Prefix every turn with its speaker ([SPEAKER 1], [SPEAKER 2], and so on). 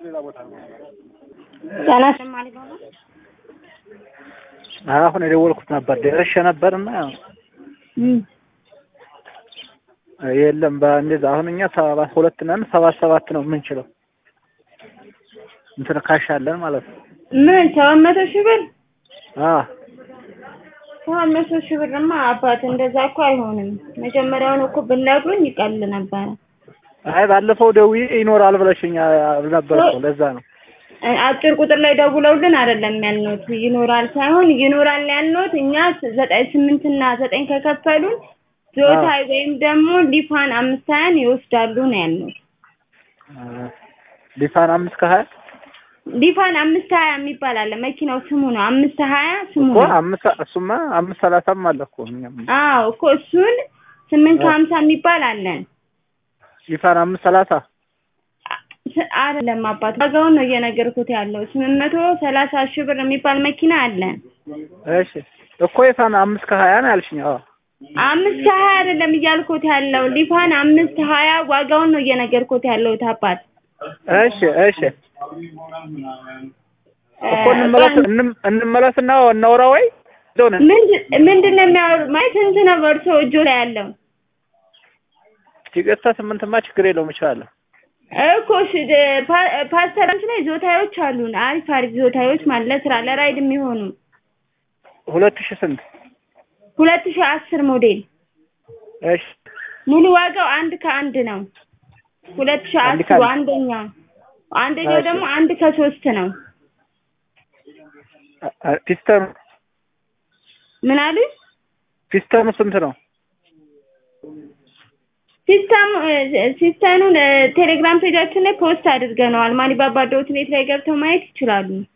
[SPEAKER 1] አሁን የደወልኩት ነበር ደርሼ ነበርና የለም በእንደዛ አሁን እኛ ሰባት ሁለት ነን ሰባት ሰባት ነው የምንችለው እንትን ካሽ አለን ማለት ነው
[SPEAKER 2] ምን ሰባት መቶ ሺህ ብር
[SPEAKER 1] አ
[SPEAKER 2] ሰባት መቶ ሺህ ብርማ አባት እንደዛ እኮ አይሆንም መጀመሪያውን እኮ ብነግሩኝ ይቀል ነበረ
[SPEAKER 1] አይ ባለፈው ደውዬ ይኖራል ብለሽኝ ነበር እኮ ለዛ ነው
[SPEAKER 2] አጭር ቁጥር ላይ ደውለውልን አይደለም ያልኖት ይኖራል ሳይሆን ይኖራል ያልኖት እኛ ዘጠኝ ስምንት እና ዘጠኝ ከከፈሉን ዞታይ ወይም ደግሞ ሊፋን አምስት ሀያን ይወስዳሉ ነው ያልኖት
[SPEAKER 1] ሊፋን አምስት ከሀያ
[SPEAKER 2] ሊፋን አምስት ሀያ የሚባል አለ መኪናው ስሙ ነው አምስት ሀያ ስሙ
[SPEAKER 1] እኮ
[SPEAKER 2] ነው
[SPEAKER 1] አምስት እሱማ አምስት ሰላሳም አለ እኮ እኛም
[SPEAKER 2] አዎ እኮ እሱን ስምንት ከሀምሳ የሚባል አለን
[SPEAKER 1] ሊፋን አምስት ሰላሳ
[SPEAKER 2] ስ- አይደለም አባት ዋጋውን ነው እየነገርኩት ያለው ስምንት መቶ ሰላሳ ሺህ ብር የሚባል መኪና አለን
[SPEAKER 1] እሺ እኮ የፋን አምስት ከሀያ ነው ያልሽኝ አዎ
[SPEAKER 2] አምስት ከሀያ አይደለም እያልኩት ያለው ሊፋን አምስት ሀያ ዋጋውን ነው እየነገርኩት ያለሁት አባት
[SPEAKER 1] እሺ እሺ እኮ እንመለስ እንም- እንመለስና እናውራ ወይ እዛው ነን
[SPEAKER 2] ምንድን ምንድን ነው የሚያወሩ ማለት ስንት ነው በእርሶ እጆ ላይ ያለው
[SPEAKER 1] ቲኬታ ስምንትማ ችግር የለውም እችላለሁ
[SPEAKER 2] እኮ እሺ ደ- ፓ- ፓስተራንች ላይ ዞታዎች አሉን አሪፍ አሪፍ ዞታዎች ማለት ለስራ ለራይድ የሚሆኑ
[SPEAKER 1] ሁለት ሺህ ስንት
[SPEAKER 2] ሁለት ሺህ አስር ሞዴል
[SPEAKER 1] እሺ
[SPEAKER 2] ሙሉ ዋጋው አንድ ከአንድ ነው ሁለት ሺህ
[SPEAKER 1] አንድ
[SPEAKER 2] አስሩ
[SPEAKER 1] ከአንድ።
[SPEAKER 2] አንደኛው አንደኛው
[SPEAKER 1] እሺ።
[SPEAKER 2] ደግሞ አንድ ከሶስት ነው
[SPEAKER 1] አ- አ- ፒስተኑ
[SPEAKER 2] ምን አሉኝ
[SPEAKER 1] ፒስተኑ ስንት ነው
[SPEAKER 2] ሲስተም ሲስተኑን ቴሌግራም ፔጃችን ላይ ፖስት አድርገነዋል ማኒባባ ዶት ኔት ላይ ገብተው ማየት ይችላሉ